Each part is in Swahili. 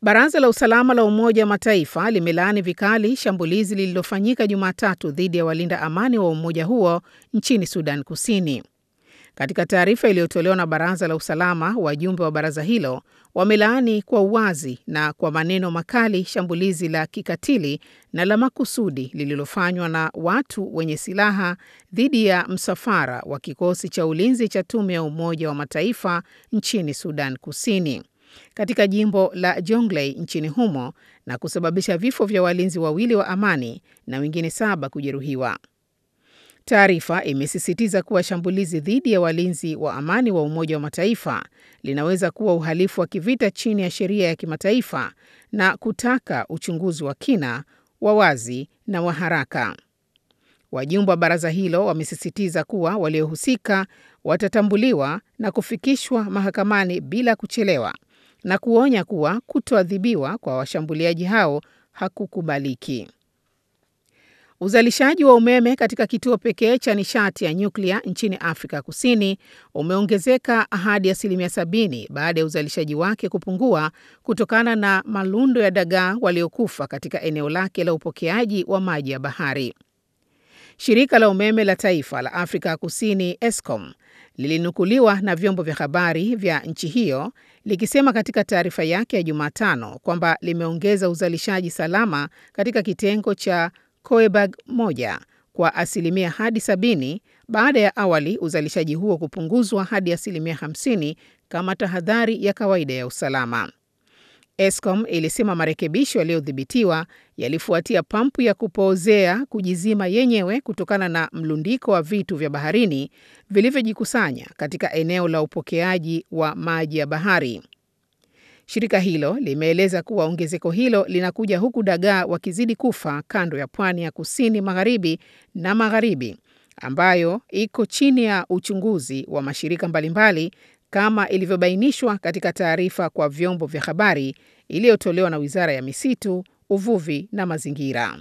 Baraza la Usalama la Umoja wa Mataifa limelaani vikali shambulizi lililofanyika Jumatatu dhidi ya walinda amani wa umoja huo nchini Sudan Kusini. Katika taarifa iliyotolewa na Baraza la Usalama, wajumbe wa baraza hilo wamelaani kwa uwazi na kwa maneno makali shambulizi la kikatili na la makusudi lililofanywa na watu wenye silaha dhidi ya msafara wa kikosi cha ulinzi cha tume ya Umoja wa Mataifa nchini Sudan Kusini katika jimbo la Jonglei nchini humo na kusababisha vifo vya walinzi wawili wa amani na wengine saba kujeruhiwa. Taarifa imesisitiza kuwa shambulizi dhidi ya walinzi wa amani wa Umoja wa Mataifa linaweza kuwa uhalifu wa kivita chini ya sheria ya kimataifa na kutaka uchunguzi wa kina, wa wazi na wa haraka. Wajumbe wa baraza hilo wamesisitiza kuwa waliohusika watatambuliwa na kufikishwa mahakamani bila kuchelewa na kuonya kuwa kutoadhibiwa kwa washambuliaji hao hakukubaliki. Uzalishaji wa umeme katika kituo pekee cha nishati ya nyuklia nchini Afrika Kusini umeongezeka hadi asilimia sabini baada ya uzalishaji wake kupungua kutokana na malundo ya dagaa waliokufa katika eneo lake la upokeaji wa maji ya bahari. Shirika la umeme la taifa la Afrika Kusini Eskom lilinukuliwa na vyombo vya habari vya nchi hiyo likisema katika taarifa yake ya Jumatano kwamba limeongeza uzalishaji salama katika kitengo cha Koeberg moja kwa asilimia hadi sabini baada ya awali uzalishaji huo kupunguzwa hadi asilimia hamsini kama tahadhari ya kawaida ya usalama. Eskom ilisema marekebisho yaliyodhibitiwa yalifuatia pampu ya kupoozea kujizima yenyewe kutokana na mlundiko wa vitu vya baharini vilivyojikusanya katika eneo la upokeaji wa maji ya bahari. Shirika hilo limeeleza kuwa ongezeko hilo linakuja huku dagaa wakizidi kufa kando ya pwani ya kusini magharibi na magharibi ambayo iko chini ya uchunguzi wa mashirika mbalimbali kama ilivyobainishwa katika taarifa kwa vyombo vya habari iliyotolewa na Wizara ya Misitu, Uvuvi na Mazingira.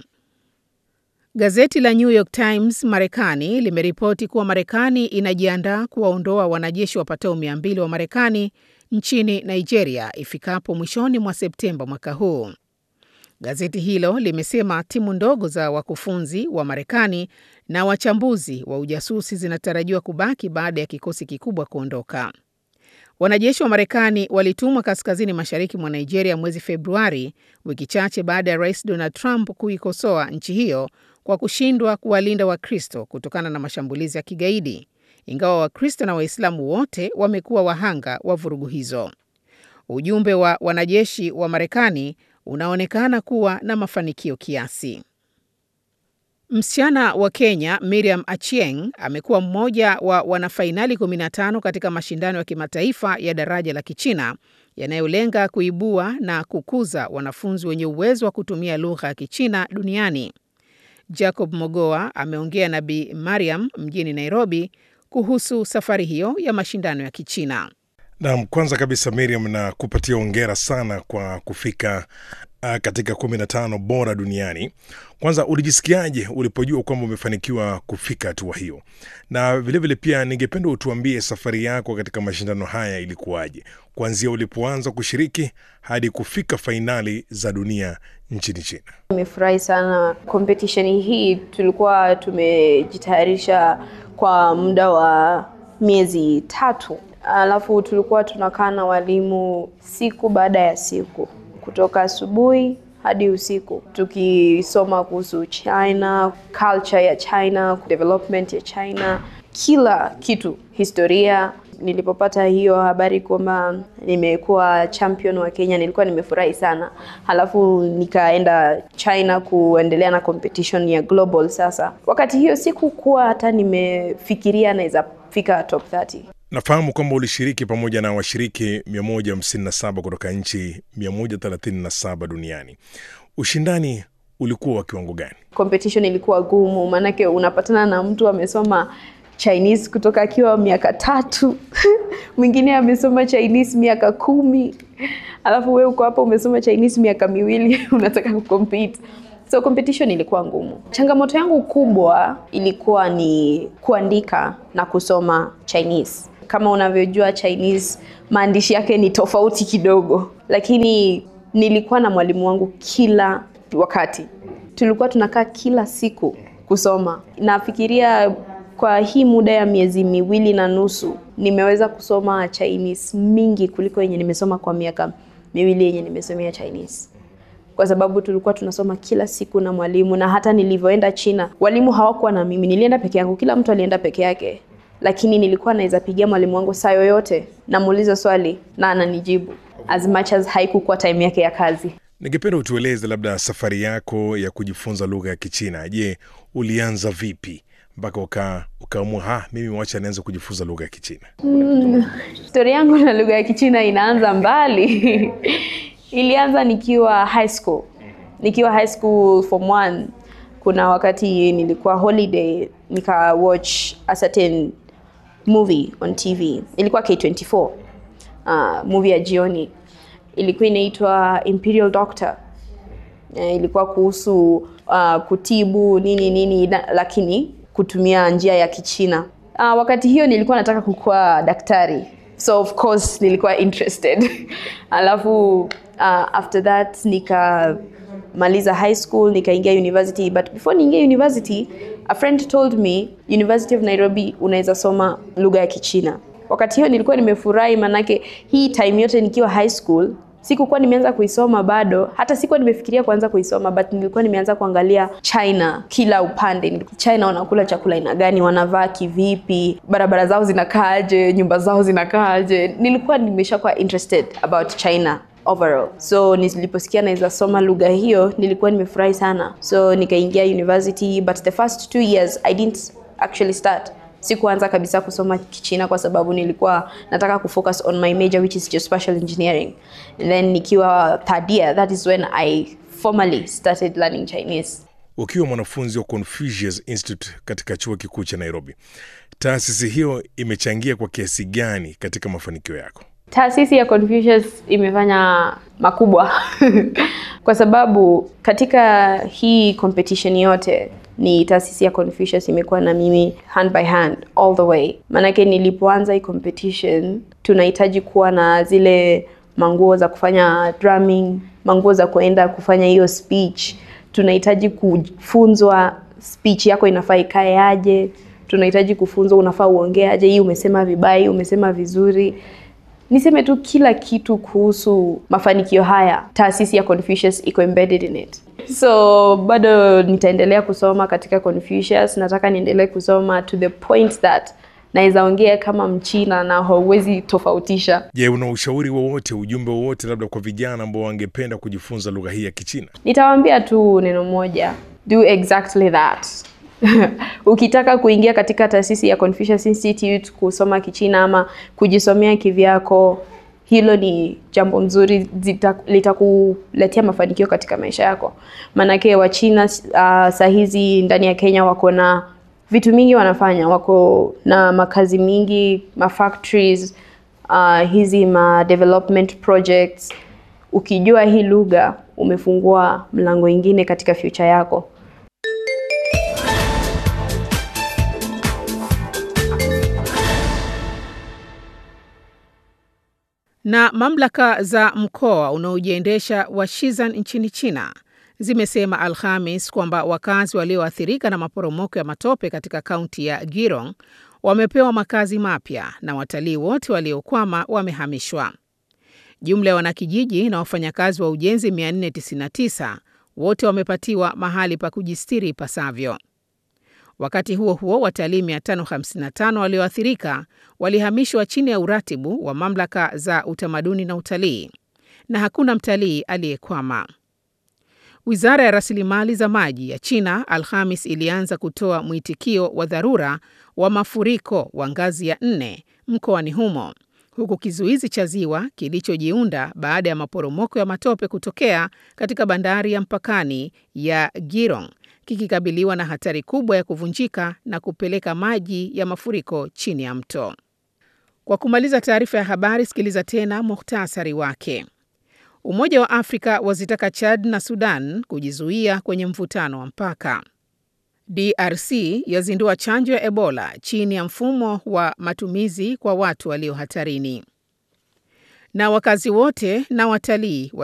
Gazeti la New York Times Marekani limeripoti kuwa Marekani inajiandaa kuwaondoa wanajeshi wapatao mia mbili wa Marekani nchini Nigeria ifikapo mwishoni mwa Septemba mwaka huu. Gazeti hilo limesema timu ndogo za wakufunzi wa Marekani na wachambuzi wa ujasusi zinatarajiwa kubaki baada ya kikosi kikubwa kuondoka. Wanajeshi wa Marekani walitumwa kaskazini mashariki mwa Nigeria mwezi Februari, wiki chache baada ya Rais Donald Trump kuikosoa nchi hiyo kwa kushindwa kuwalinda Wakristo kutokana na mashambulizi ya kigaidi, ingawa Wakristo na Waislamu wote wamekuwa wahanga wa vurugu hizo. Ujumbe wa wanajeshi wa Marekani unaonekana kuwa na mafanikio kiasi. Msichana wa Kenya Miriam Achieng amekuwa mmoja wa wanafainali 15 katika mashindano ya kimataifa ya daraja la Kichina yanayolenga kuibua na kukuza wanafunzi wenye uwezo wa kutumia lugha ya Kichina duniani. Jacob Mogoa ameongea na Bi Mariam mjini Nairobi kuhusu safari hiyo ya mashindano ya Kichina. Naam, kwanza kabisa Miriam, na kupatia ongera sana kwa kufika uh, katika kumi na tano bora duniani. Kwanza ulijisikiaje ulipojua kwamba umefanikiwa kufika hatua hiyo? Na vilevile vile pia ningependa utuambie safari yako katika mashindano haya ilikuwaje, kuanzia ulipoanza kushiriki hadi kufika fainali za dunia nchini China. Nimefurahi sana competition hii, tulikuwa tumejitayarisha kwa muda wa miezi tatu alafu tulikuwa tunakaa na walimu siku baada ya siku kutoka asubuhi hadi usiku tukisoma kuhusu China, culture ya China, development ya China, kila kitu, historia. Nilipopata hiyo habari kwamba nimekuwa champion wa Kenya, nilikuwa nimefurahi sana. Halafu nikaenda China kuendelea na competition ya global. Sasa wakati hiyo sikukuwa hata nimefikiria naweza fika top 30. Nafahamu kwamba ulishiriki pamoja na washiriki 157 kutoka nchi 137 duniani. Ushindani ulikuwa wa kiwango gani? Competition ilikuwa gumu, maanake unapatana na mtu amesoma Chinese kutoka akiwa miaka tatu mwingine amesoma Chinese miaka kumi alafu wewe uko hapa umesoma Chinese miaka miwili unataka kucompete. So competition ilikuwa ngumu. Changamoto yangu kubwa ilikuwa ni kuandika na kusoma Chinese. Kama unavyojua Chinese maandishi yake ni tofauti kidogo, lakini nilikuwa na mwalimu wangu kila wakati, tulikuwa tunakaa kila siku kusoma. Nafikiria kwa hii muda ya miezi miwili na nusu nimeweza kusoma Chinese mingi kuliko yenye nimesoma kwa miaka miwili yenye nimesomea Chinese kwa sababu tulikuwa tunasoma kila siku na mwalimu, na hata nilivyoenda China walimu hawakuwa na mimi, nilienda peke yangu, kila mtu alienda peke yake, lakini nilikuwa naweza pigia mwalimu wangu saa yoyote, namuuliza swali na ananijibu, as much as haikukuwa time yake ya kazi. Ningependa utueleze labda safari yako ya kujifunza lugha ya Kichina. Je, ulianza vipi mpaka uka ukaamua ha, mimi wacha nianze kujifunza lugha ya Kichina? Stori yangu na lugha ya Kichina inaanza mbali. Ilianza nikiwa high school, nikiwa high school form one. Kuna wakati nilikuwa holiday nika watch a certain movie on TV, ilikuwa K24 uh, movie ya jioni, ilikuwa inaitwa Imperial Doctor. Eh, ilikuwa kuhusu uh, kutibu nini nini na, lakini kutumia njia ya Kichina. Uh, wakati hiyo nilikuwa nataka kukuwa daktari, so of course nilikuwa interested alafu uh, after that nikamaliza high school nikaingia university, but before niingia university a friend told me University of Nairobi unaweza soma lugha ya Kichina. Wakati hiyo nilikuwa nimefurahi, manake hii time yote nikiwa high school sikukuwa nimeanza kuisoma bado, hata sikuwa nimefikiria kuanza kuisoma, but nilikuwa nimeanza kuangalia China kila upande. China wanakula chakula aina gani, wanavaa kivipi, barabara zao zinakaaje, nyumba zao zinakaaje. Nilikuwa nimeshakuwa interested about China overall. So niliposikia naweza soma lugha hiyo nilikuwa nimefurahi sana, so nikaingia university, but the first two years I didn't actually start sikuanza kabisa kusoma Kichina kwa sababu nilikuwa nataka kufocus on my major which is geospatial engineering. And then nikiwa third year, that is when I formally started learning Chinese. Ukiwa mwanafunzi wa Confucius Institute katika chuo kikuu cha Nairobi, taasisi hiyo imechangia kwa kiasi gani katika mafanikio yako? Taasisi ya Confucius imefanya makubwa kwa sababu katika hii competition yote ni taasisi ya Confucius imekuwa na mimi hand by hand all the way. Maanake nilipoanza hii competition tunahitaji kuwa na zile manguo za kufanya drumming, manguo za kuenda kufanya hiyo speech. Tunahitaji kufunzwa speech yako inafaa ikae aje, tunahitaji kufunzwa unafaa uongee aje, hii umesema vibaya, hii umesema vizuri. Niseme tu kila kitu kuhusu mafanikio haya, taasisi ya Confucius iko embedded in it. So bado nitaendelea kusoma katika Confucius. Nataka niendelee kusoma to the point that naweza ongea kama Mchina na hauwezi tofautisha. Je, una ushauri wowote, ujumbe wowote labda kwa vijana ambao wangependa kujifunza lugha hii ya Kichina? Nitawaambia tu neno moja, do exactly that. Ukitaka kuingia katika taasisi ya Confucius Institute kusoma Kichina ama kujisomea kivyako, hilo ni jambo nzuri, litakuletea mafanikio katika maisha yako. Maanake Wachina uh, saa hizi ndani ya Kenya wako na vitu mingi wanafanya, wako na makazi mingi, ma factories uh, hizi ma development projects. Ukijua hii lugha umefungua mlango ingine katika future yako. Na mamlaka za mkoa unaojiendesha wa Shizan nchini China zimesema Alhamis kwamba wakazi walioathirika na maporomoko ya matope katika kaunti ya Girong wamepewa makazi mapya na watalii wote waliokwama wamehamishwa. Jumla ya wanakijiji na wafanyakazi wa ujenzi 499 wote wamepatiwa mahali pa kujistiri ipasavyo. Wakati huo huo, watalii 555 walioathirika walihamishwa chini ya uratibu wa mamlaka za utamaduni na utalii, na hakuna mtalii aliyekwama. Wizara ya rasilimali za maji ya China Alhamis ilianza kutoa mwitikio wa dharura wa mafuriko wa ngazi ya nne mkoani humo, huku kizuizi cha ziwa kilichojiunda baada ya maporomoko ya matope kutokea katika bandari ya mpakani ya Girong kikikabiliwa na hatari kubwa ya kuvunjika na kupeleka maji ya mafuriko chini ya mto. Kwa kumaliza taarifa ya habari, sikiliza tena muhtasari wake. Umoja wa Afrika wazitaka Chad na Sudan kujizuia kwenye mvutano wa mpaka. DRC yazindua chanjo ya Ebola chini ya mfumo wa matumizi kwa watu walio hatarini. Na wakazi wote na watalii